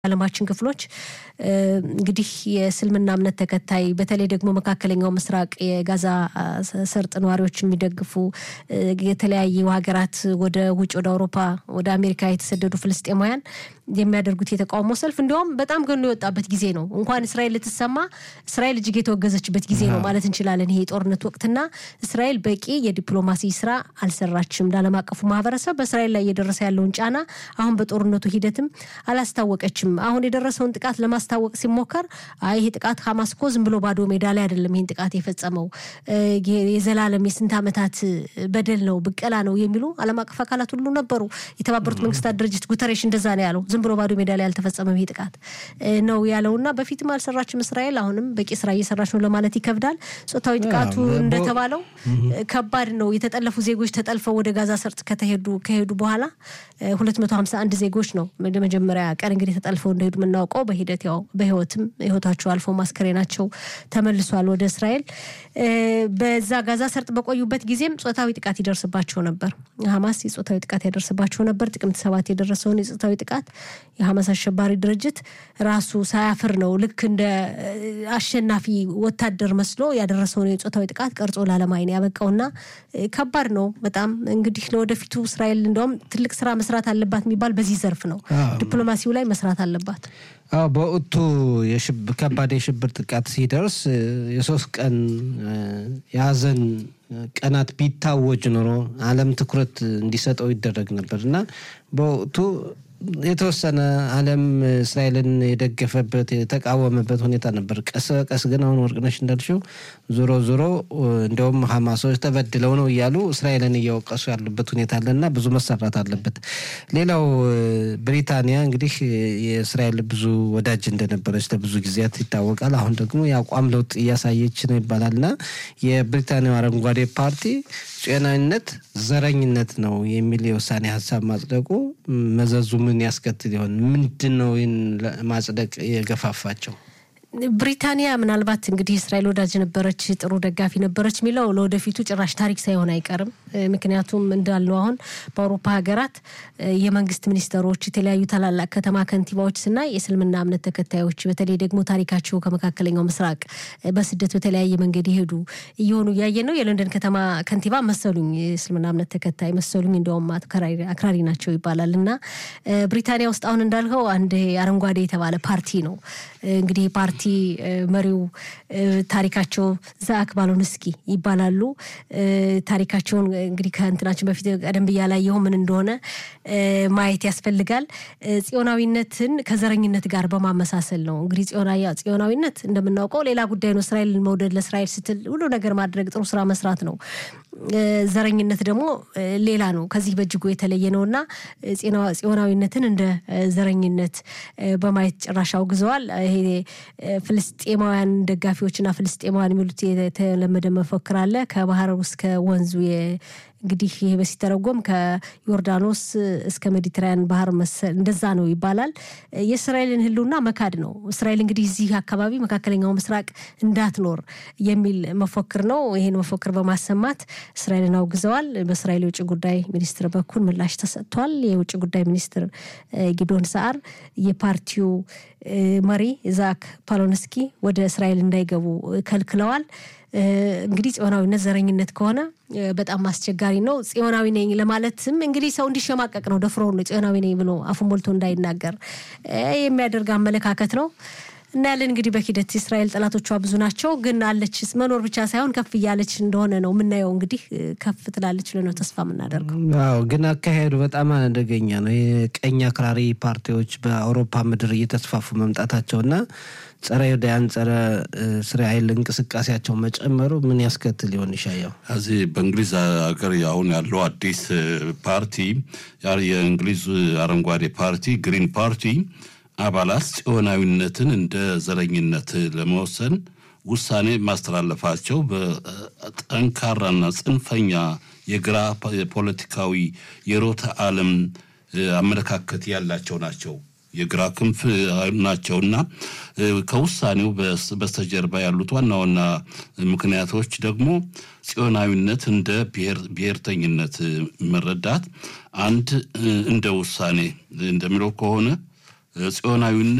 የዓለማችን ክፍሎች እንግዲህ የእስልምና እምነት ተከታይ በተለይ ደግሞ መካከለኛው ምስራቅ የጋዛ ሰርጥ ነዋሪዎች የሚደግፉ የተለያዩ ሀገራት ወደ ውጭ ወደ አውሮፓ ወደ አሜሪካ የተሰደዱ ፍልስጤማውያን የሚያደርጉት የተቃውሞ ሰልፍ እንዲሁም በጣም ገኖ የወጣበት ጊዜ ነው። እንኳን እስራኤል ልትሰማ እስራኤል እጅግ የተወገዘችበት ጊዜ ነው ማለት እንችላለን። ይሄ የጦርነት ወቅትና እስራኤል በቂ የዲፕሎማሲ ስራ አልሰራችም። ለዓለም አቀፉ ማህበረሰብ በእስራኤል ላይ እየደረሰ ያለውን ጫና አሁን በጦርነቱ ሂደትም አላስታወቀችም። አሁን የደረሰውን ጥቃት ለማስታወቅ ሲሞከር አይ ይሄ ጥቃት ሀማስ እኮ ዝም ብሎ ባዶ ሜዳ ላይ አይደለም ይህን ጥቃት የፈጸመው የዘላለም የስንት ዓመታት በደል ነው፣ ብቀላ ነው የሚሉ ዓለም አቀፍ አካላት ሁሉ ነበሩ። የተባበሩት መንግስታት ድርጅት ጉተሬሽ እንደዛ ነው ያለው። ዝም ብሎ ባዶ ሜዳ ላይ አልተፈጸመም ይህ ጥቃት ነው ያለውና በፊትም አልሰራችም እስራኤል አሁንም በቂ ስራ እየሰራች ነው ለማለት ይከብዳል። ጾታዊ ጥቃቱ እንደተባለው ከባድ ነው። የተጠለፉ ዜጎች ተጠልፈው ወደ ጋዛ ሰርጥ ከተሄዱ ከሄዱ በኋላ 251 ዜጎች ነው መጀመሪያ ቀን እንግዲህ ተጠልፈው እንደሄዱ የምናውቀው በሂደት ያው በህይወትም ህይወታቸው አልፎ ማስከሬናቸው ተመልሷል ወደ እስራኤል። በዛ ጋዛ ሰርጥ በቆዩበት ጊዜም ጾታዊ ጥቃት ይደርስባቸው ነበር። ሀማስ የጾታዊ ጥቃት ያደርስባቸው ነበር። ጥቅምት ሰባት የደረሰውን የጾታዊ ጥቃት የሀማስ አሸባሪ ድርጅት ራሱ ሳያፍር ነው ልክ እንደ አሸናፊ ወታደር መስሎ ያደረሰውን የጾታዊ ጥቃት ቀርጾ ለዓለም ዓይን ያበቃውና ከባድ ነው በጣም እንግዲህ ለወደፊቱ እስራኤል እንደውም ትልቅ ስራ መስራት አለባት የሚባል በዚህ ዘርፍ ነው። ዲፕሎማሲው ላይ መስራት አለባት። አዎ በወቅቱ ከባድ የሽብር ጥቃት ሲደርስ የሶስት ቀን የሀዘን ቀናት ቢታወጅ ኖሮ ዓለም ትኩረት እንዲሰጠው ይደረግ ነበር እና በወቅቱ የተወሰነ ዓለም እስራኤልን የደገፈበት የተቃወመበት ሁኔታ ነበር። ቀስ በቀስ ግን አሁን ወርቅነሽ እንዳልሽው ዞሮ ዞሮ እንደውም ሀማሶች ተበድለው ነው እያሉ እስራኤልን እያወቀሱ ያሉበት ሁኔታ አለና ብዙ መሰራት አለበት። ሌላው ብሪታንያ እንግዲህ የእስራኤል ብዙ ወዳጅ እንደነበረች ለብዙ ጊዜያት ይታወቃል። አሁን ደግሞ የአቋም ለውጥ እያሳየች ነው ይባላልና የብሪታንያው አረንጓዴ ፓርቲ ጤናዊነት ዘረኝነት ነው የሚል የውሳኔ ሀሳብ ማጽደቁ መዘዙ ምን ያስከትል ይሆን? ምንድን ነው ይህን ማጽደቅ የገፋፋቸው? ብሪታንያ ምናልባት እንግዲህ እስራኤል ወዳጅ ነበረች፣ ጥሩ ደጋፊ ነበረች የሚለው ለወደፊቱ ጭራሽ ታሪክ ሳይሆን አይቀርም። ምክንያቱም እንዳልነው አሁን በአውሮፓ ሀገራት የመንግስት ሚኒስተሮች፣ የተለያዩ ታላላቅ ከተማ ከንቲባዎች ስናይ የእስልምና እምነት ተከታዮች በተለይ ደግሞ ታሪካቸው ከመካከለኛው ምስራቅ በስደት በተለያየ መንገድ የሄዱ እየሆኑ እያየን ነው። የለንደን ከተማ ከንቲባ መሰሉኝ የእስልምና እምነት ተከታይ መሰሉኝ፣ እንደውም አክራሪ ናቸው ይባላል እና ብሪታንያ ውስጥ አሁን እንዳልከው አንድ አረንጓዴ የተባለ ፓርቲ ነው እንግዲህ ፓርቲ መሪው ታሪካቸው ዛክ ባሎንስኪ ይባላሉ። ታሪካቸውን እንግዲህ ከእንትናችን በፊት ቀደም ብያ ላየሁ ምን እንደሆነ ማየት ያስፈልጋል። ጽዮናዊነትን ከዘረኝነት ጋር በማመሳሰል ነው እንግዲህ ጽዮናዊነት እንደምናውቀው ሌላ ጉዳይ ነው። እስራኤልን መውደድ ለእስራኤል ስትል ሁሉ ነገር ማድረግ ጥሩ ስራ መስራት ነው። ዘረኝነት ደግሞ ሌላ ነው። ከዚህ በእጅጉ የተለየ ነው እና ጽዮናዊነትን እንደ ዘረኝነት በማየት ጭራሽ አውግዘዋል። ይሄ ፍልስጤማውያን ደጋፊዎችና ፍልስጤማውያን የሚሉት የተለመደ መፈክር አለ። ከባህር ውስጥ ከወንዙ እንግዲህ ይህ በሲተረጎም ከዮርዳኖስ እስከ ሜዲትራያን ባህር መሰል እንደዛ ነው ይባላል። የእስራኤልን ሕልውና መካድ ነው። እስራኤል እንግዲህ እዚህ አካባቢ መካከለኛው ምስራቅ እንዳትኖር የሚል መፎክር ነው። ይህን መፎክር በማሰማት እስራኤልን አውግዘዋል። በእስራኤል የውጭ ጉዳይ ሚኒስትር በኩል ምላሽ ተሰጥቷል። የውጭ ጉዳይ ሚኒስትር ጊዶን ሰዓር የፓርቲው መሪ ዛክ ፓሎንስኪ ወደ እስራኤል እንዳይገቡ ከልክለዋል። እንግዲህ ጽዮናዊነት ዘረኝነት ከሆነ በጣም አስቸጋሪ ነው። ጽዮናዊ ነኝ ለማለትም እንግዲህ ሰው እንዲሸማቀቅ ነው። ደፍሮ ነው ጽዮናዊ ነኝ ብሎ አፉን ሞልቶ እንዳይናገር የሚያደርግ አመለካከት ነው። እናያለን እንግዲህ በሂደት እስራኤል ጠላቶቿ ብዙ ናቸው፣ ግን አለች መኖር ብቻ ሳይሆን ከፍ እያለች እንደሆነ ነው የምናየው። እንግዲህ ከፍ ትላለች ብለን ነው ተስፋ የምናደርገው። አዎ፣ ግን አካሄዱ በጣም አደገኛ ነው። የቀኝ አክራሪ ፓርቲዎች በአውሮፓ ምድር እየተስፋፉ መምጣታቸውና ጸረ ዩዳያን ጸረ እስራኤል እንቅስቃሴያቸው መጨመሩ ምን ያስከትል ይሆን? ይሻየው እዚህ በእንግሊዝ ሀገር አሁን ያለው አዲስ ፓርቲ የእንግሊዝ አረንጓዴ ፓርቲ ግሪን ፓርቲ አባላት ጽዮናዊነትን እንደ ዘረኝነት ለመወሰን ውሳኔ ማስተላለፋቸው በጠንካራና ጽንፈኛ የግራ ፖለቲካዊ የሮተ ዓለም አመለካከት ያላቸው ናቸው። የግራ ክንፍ ናቸውና ከውሳኔው በስተጀርባ ያሉት ዋና ዋና ምክንያቶች ደግሞ ጽዮናዊነት እንደ ብሔርተኝነት መረዳት አንድ እንደ ውሳኔ እንደሚለው ከሆነ ጽዮናዊነት